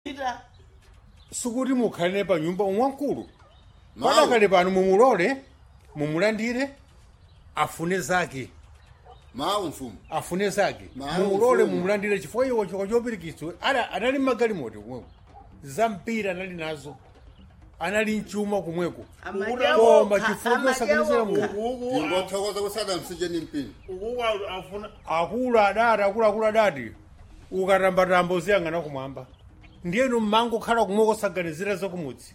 ita sikuti mukhalire pa nyumba umwamkulu Mawu. padakale pano mumulole mumulandire afune zake mawu mfumu afune zake Mawu, mumulole mfumu. mumulandire chifukwa iwo chikwa chopirikitso Ada- anali magalimoto kumweko zampira anali nazo anali mchuma kumweko koma chifukwa chosakanizira mu ukuku ingothokoza kusada msije ni mpini ukuku afuna akulu adati akuluakulu adati ukatambatamba uziyang'ana kumwamba ndiyenu mmango khala kumweko saganizira zakumudzi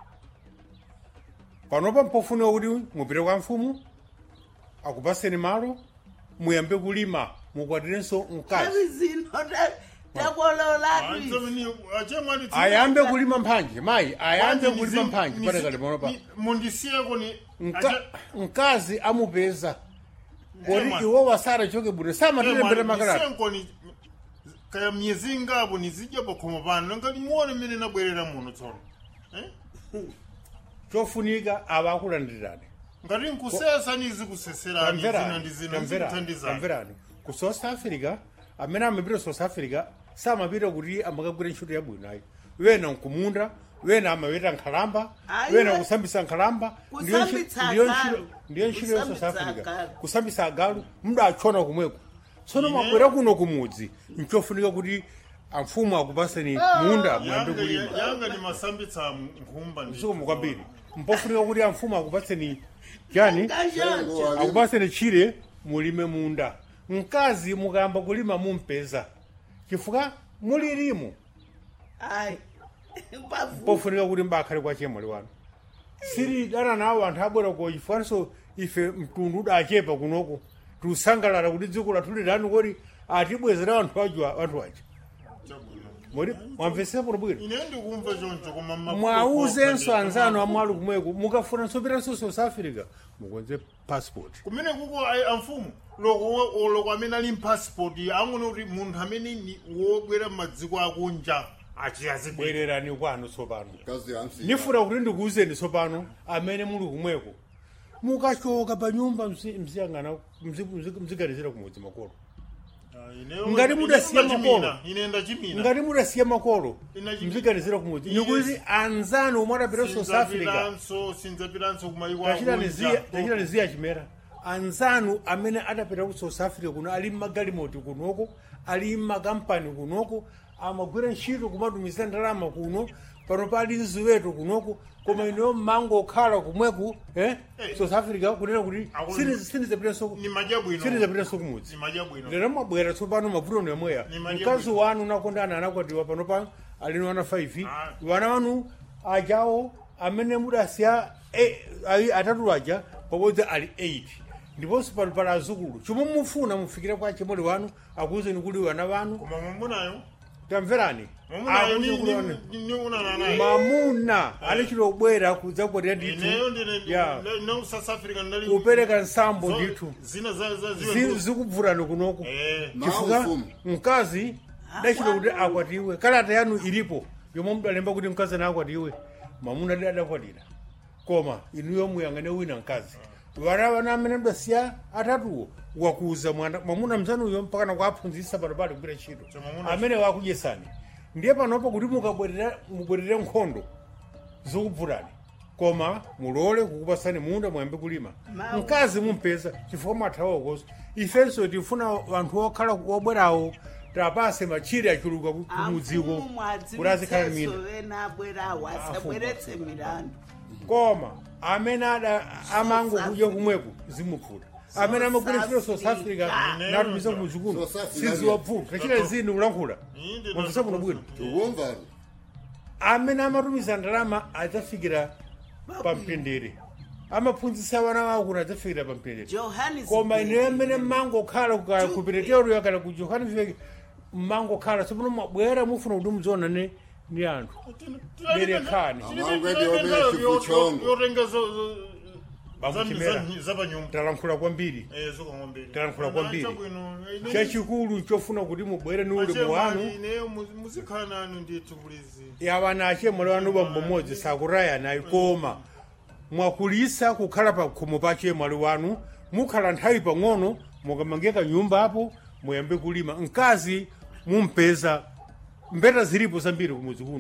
panopa mpofuniwa kuti mupite kwa mfumu akupaseni malo muyambe kulima mukwatirenso mkazi avi zino ta- takololatu achemwati ayambe kulima mphanje mayi ayambe kulima mphanje padakale panopa mundisiyeko ni Mka- mkazi amupeza kodi Ema. iwo wasara choke bwino samatilembera makalata ndisenkoni kaya myezi ingapo nizidya pakhomo pano ngati muone mmene nabwerera muno tsono Eh? chofunika ava akulandirani ngati nkusesa nizikuseserani zina tamverani ndi zina tamverani zikuthandizani tamverani ku south africa amene amapita south africa samapita kuti amakagwira ntchito yabwino ayi wena nkumunda wena amapita nkhalamba Ayi, wena we- kusambisa nkhalamba ndiyo ntchi- Kusambitsa ndiyo agalu. ntchito- ndiyo ntchito ya south Kusambitsa africa agalu. kusambisa agalu mudachona kumweko tsono mabwera kuno kumudzi nchofunika kuti amfumu akupaseni munda muyambe yanga kulima yanga ni masambitsa nkhumba ndi msukumu kwambiri mpofunika kuti amfumu akupaseni chani Tengo wali- akupaseni chire mulime munda mkazi mukayamba kulima mumpeza chifukwa mulirimu ayi pavu pofunika kuti mbakhale kwa chemwali wanu siri dana nawo anthu abwera ko chifukwanso ife mtundu udachepa kunoko tiusangalala kuti dziko lathu lilani kodi atibwezera anthu aja anthu aja chabwino modi mwamvesepo bwino ine ndikumva choncho koma ma- mwauzenso anzanu amwali kumweko mukafuna nsopiranso south africa mukonze passport kumene kuko ai- amfumu loko loko amene ali mpassport ang'ono kuti munthu amene ni wobwera m'madziko akunja achiyazibwere bwererani kwanu tsopano kazi ya msije nifuna kuti ndikuwuzeni tsopano amene muli kumweko mukachoka pa nyumba mzi- mziyang'ana mzi- mzi- mziganizira kumudzi makolo Ngati mudasiya makolo. ine ndachimina ngati mudasiya makolo Ina chimi- mziganizira kumudzi Yes. nikuti anzanu omwe adapita south africa sinzapiranso sinzapiranso kumayiko tachitani akunja ziya chimera anzanu amene adapita ku south africa kuno ali mmagalimoti kunoko ali mmakampani kunoko amagwira ntchito kumatumiza ndalama kuno pano pali ziweto kunoko koma ineyo mmango okhala kumweku eh? Eh. south africa kunena kuti Akulu- sinizapitanso ni madya bwino sinizapitanso kumudzi ni madya bwino lero mabwera tsopano mavuto nemweya Ni madya mkazi bwino. wanu nakondana anakwatiwa pano pano alini wana 5 Ah. wana wanu ajawo amene mudasiya eh, ayi atatu aja pabodzi ali 8 ndiponso pano pali azukulu chomwe mufuna mufikire kwa chimoli wanu akuwuzeni kuti wana wanu koma mwamunayo tamverani mwamunayo ni- Akuzukulu wanu. ni- ni unana naye mamuna ali chilobwera kudzakwatira ineyo ndithu ya ndine no south africa ndali kupereka nsambo zo- ndithu zina za za Zi- ziwe zikubvutani kunoku eh mawu chifukwa mfumu mkazi dachita kuti akwatiwe kalata yanu ilipo yomwe mudalemba kuti mkazi ana akwatiwe mamuna adi adakwatira koma inuyo muyang'ane wina mkazi vana vana amene mdasiya atatuwo wakuza mwana mwamuna mzanuyo mpakana kuaphunzitsa pano pali kugwira ntchito Chamwamuna- amene wakudyesani ndiye panopo kuti mukabwerera mubwerere nkhondo zikubvutani koma mulole kukupasani munda muyambe kulima Mawu. mkazi mumpeza chifukwa mwathawa koso ifenso tifuna anthu okhala obwerawo tapase machire achuluka ku- kumudziko kuti azikhala mina vena abwerawo asabweretse milandu koma amene ada amango kudya kumweko zimupfuta amene amagwira ntchito south africa natumiza kumuzikuno South Africa. siziwapfuta tachita zini kulankhula Inde mwamvisa kuno bwino tikumva amene amatumiza ndalama adzafikira pamtendere amaphunzitsa vana wawo kuti adzafikira pamtendere johannes koma ine amene mmangokhala ku pereteroyo kana ku johannesburg mmangokhala tsopano mwabwera mufuna kuti mudziona ne ni anthu Berekani. yotenga Bamuchimera. zapanyumba talankhula kwambiri zokamwambiri talankhula kwambiri chachikulu chofuna kuti mubwere ni ulemu wanu ineyo muzikhala nanu ndithu kulizi yavana achemwali wanu bambo mmodzi sakuraya nayi koma mwakulisa kukhala pa khomo pa chemwali wanu mukhala nthawi pang'ono mukamangeka nyumba apo muyambe kulima mkazi mumpeza mbeta zilipo zambiri kumudzi kuno